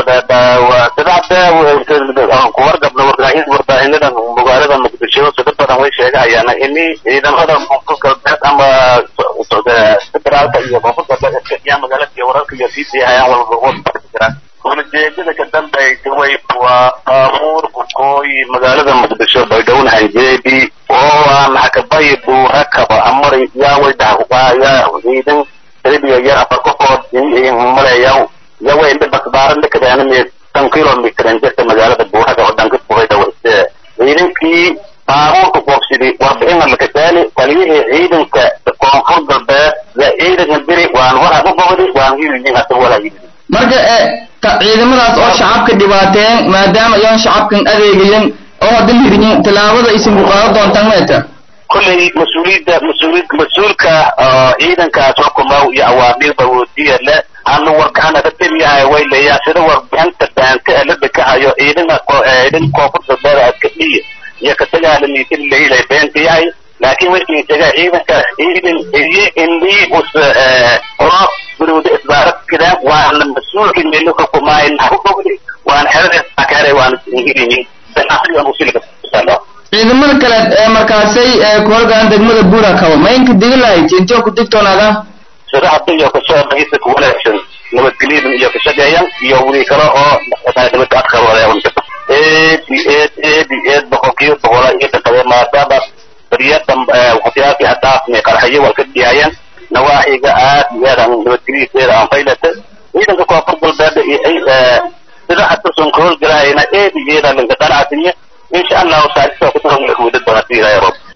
sadexda kuwargabna warbaahin warbaahinadan magaalada muqdisho sida badan way sheegahayaan ini ciidamada koonfur galbeed ama federaalka iyo koonfur galbeed iska iyo magaalada iyo wararka iyo sii siihayaan walba jiraan ujeedada ka dambaysa way waa baabuur kukooyi magaalada muqdisho baydhowna hanjeedi oo aan hakabay buurakaba amari yaa way dhaxuqaaya ciidan talibiya yar afar qofood maleeya yawa inda basbaaran dhakadaanime tan kilomitr injirta magaalada buuraga oo dhanka buhayda wayse ciidankii baabuurka boobsidi warbixina lakataali taliyihii ciidanka koonfur galbeed ya ciidanka diri waan waraga bogdi waan hilyin hada walaa yidhi marka ciidamadaas oo shacabka dhibaateen maadaama ayaan shacabkan adeegayan oo hadda liriyin tallaabada aysan ku qaadan doontaan meeta kolley mas-uuliyadda mas-uuliyad mas-uulka ciidankaas xukumow iyo awaamiirba woodiya le aanu wargacan aga teliyahay way leeyaa sida warbixinta baanka ee la dekahayo ciidana ciidan koonfur galbeed aska dhiya iyo katagaalamiisin leilay beenta yahay laakiin markii taga ciidankaas ciidan iyo indii us oro guruuda isbaaradkida waana mas-uulkii meelo xukumaayin hubogdi waan xerada akare waan ingilini danasigan usilka ciidamada kale ee markaasay ku horgaan degmada buura kabo ma inka digi lahayd intoo ku digtoonaada sida hadda iyo kasoo dhagisa ku wanaagsan nabadgelyada iyo ka shaqeeyan iyo wili kale oo nabad adkar wadayawan eedi eed eedi eed boqolkiiba boqola iyo dhaqade maadaama bariyada waxyaabkii hadaafni qarxayo waa ka dhiyaayan nawaaxiga aad iyo aad aan nabadgelyadiisa aan faylata ciidanka koonfur galbeed iyo sida hadda son ka howlgalahayna eedi iyo eed aan linka qanacsinya إن شاء الله وساعدته كتير من الكويت البناتية يا رب